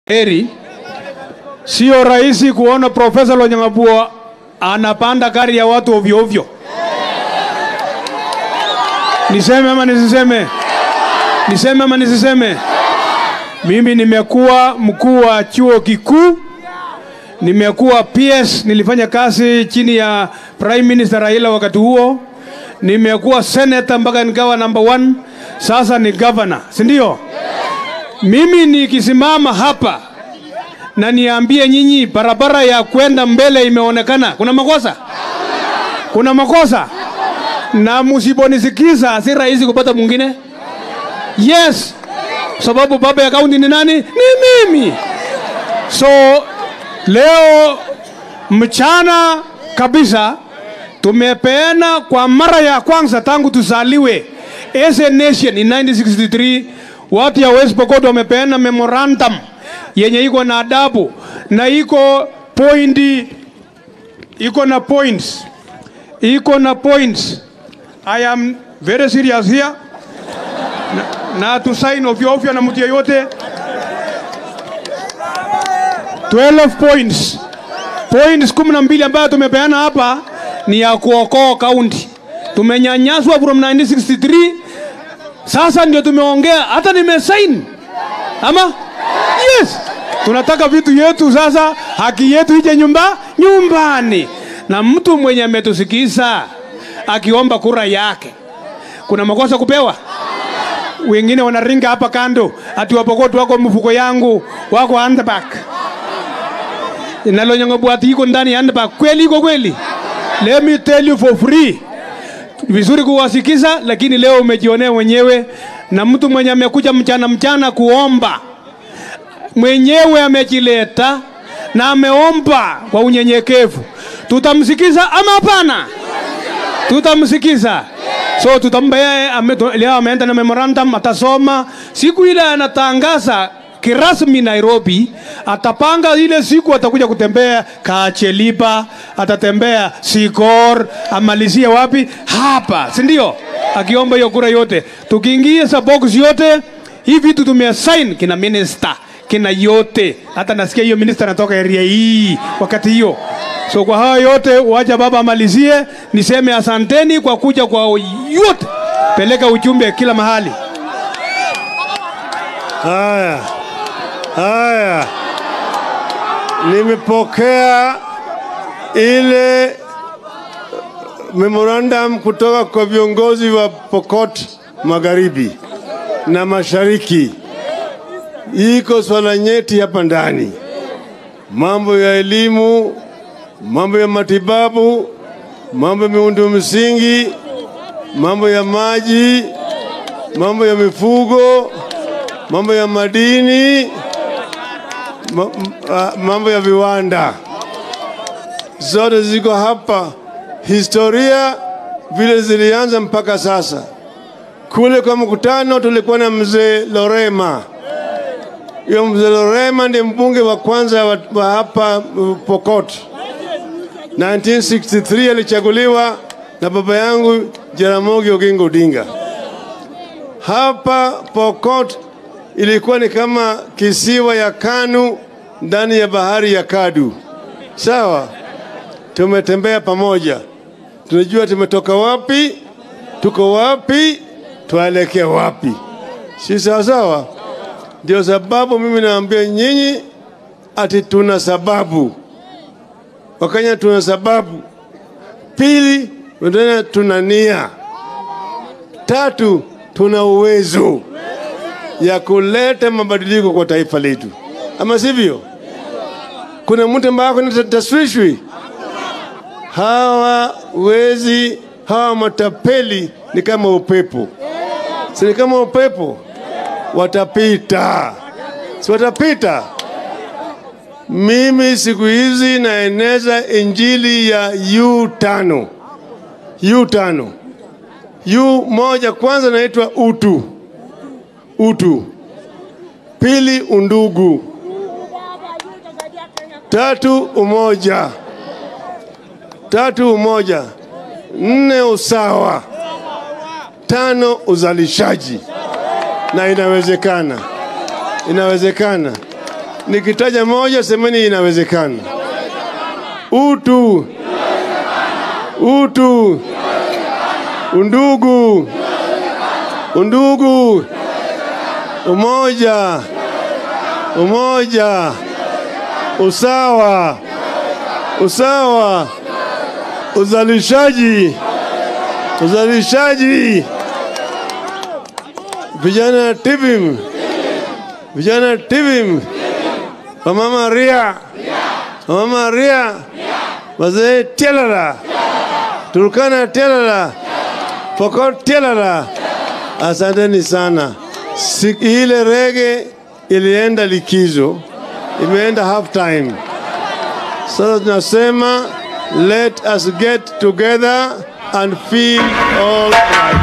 heri. Sio rahisi kuona Profesa Lonyangapuo anapanda gari ya watu ovyo ovyo. Niseme ama nisiseme? Niseme ama nisiseme? Mimi nimekuwa mkuu wa chuo kikuu, nimekuwa PS, nilifanya kazi chini ya Prime Minister Raila wakati huo, nimekuwa senator mpaka nikawa number one, sasa ni governor, si ndio? Mimi nikisimama hapa na niambie nyinyi barabara ya kwenda mbele imeonekana, kuna makosa? Kuna makosa? Na msiponisikiza si rahisi kupata mwingine. Yes, sababu baba ya kaunti ni nani? Ni mimi. So leo mchana kabisa tumepeana kwa mara ya kwanza tangu tuzaliwe as a nation in 1963 watu ya West Pokot wamepeana memorandum yenye iko na adabu na iko pointi iko na points iko na points I am very serious here na, na tusaini ovyo ovyo na mtu yeyote 12 points points kumi na mbili ambayo tumepeana hapa ni ya kuokoa kaunti. Tumenyanyaswa from 1963 sasa ndio tumeongea, hata nimesaini ama yes, tunataka vitu yetu sasa, haki yetu ije nyumba nyumbani, na mtu mwenye ametusikiza akiomba kura yake, kuna makosa kupewa wengine wanaringa hapa kando ati Wapokot wako mfuko yangu wako handbag nalonyongobwati iko ndani ya handbag. Kweli iko kweli? Let me tell you for free, vizuri kuwasikiza, lakini leo umejionea mwenyewe, na mtu mwenye amekuja mchana mchana kuomba mwenyewe amejileta na ameomba kwa unyenyekevu, tutamsikiza ama hapana? Tutamsikiza. So tutampa yeye, ame- tu- leo ameenda na memorandum, atasoma siku ile anatangaza kirasmi Nairobi, atapanga ile siku atakuja kutembea Kacheliba, atatembea Sikor, amalizie wapi? Hapa, si ndio? Akiomba hiyo kura yote, tukiingia sa box yote hii vitu tumeassign kina minister kina yote, hata nasikia hiyo minister anatoka area hii wakati hiyo. So kwa hayo yote, wacha baba amalizie, niseme asanteni kwa kuja kwa yote, peleka ujumbe kila mahali. Haya, haya, nimepokea ile memorandum kutoka kwa viongozi wa Pokot Magharibi na Mashariki. Iko swala nyeti hapa ndani, mambo ya elimu, mambo ya matibabu, mambo ya miundo msingi, mambo ya maji, mambo ya mifugo, mambo ya madini, ma- m- ah, mambo ya viwanda, zote ziko hapa. Historia vile zilianza mpaka sasa. Kule kwa mkutano tulikuwa na mzee Lorema. Huyo mzee Lorema ndiye mbunge wa kwanza wa, wa hapa uh, Pokot. 1963 alichaguliwa na baba yangu Jaramogi Oginga Odinga. Hapa Pokot ilikuwa ni kama kisiwa ya Kanu ndani ya bahari ya Kadu. Sawa, tumetembea pamoja, tunajua tumetoka wapi, tuko wapi, tuelekea wapi, si sawa sawa? Ndio sababu mimi naambia nyinyi ati tuna sababu, Wakenya tuna sababu. Pili, tena tuna nia. Tatu, tuna uwezo ya kuleta mabadiliko kwa taifa letu, ama sivyo? Kuna mtu ambaye ako na taswishwi. Hawa wezi hawa matapeli ni kama upepo, si ni kama upepo, watapita, si watapita. Mimi siku hizi naeneza injili ya U tano, U tano, U moja kwanza naitwa utu utu, pili undugu, tatu umoja, tatu umoja, nne usawa, tano uzalishaji, na inawezekana, inawezekana. Nikitaja moja, semeni inawezekana. Utu, utu, undugu, undugu, umoja, umoja, usawa, usawa, uzalishaji, uzalishaji, vijana TVIM, vijana TVIM, wamama ria, wamama ria, wazee tialala, Turkana tialala, Pokot tialala. Asanteni sana. Siku ile rege ilienda likizo, imeenda half time. Sasa tunasema let us get together and feel all right.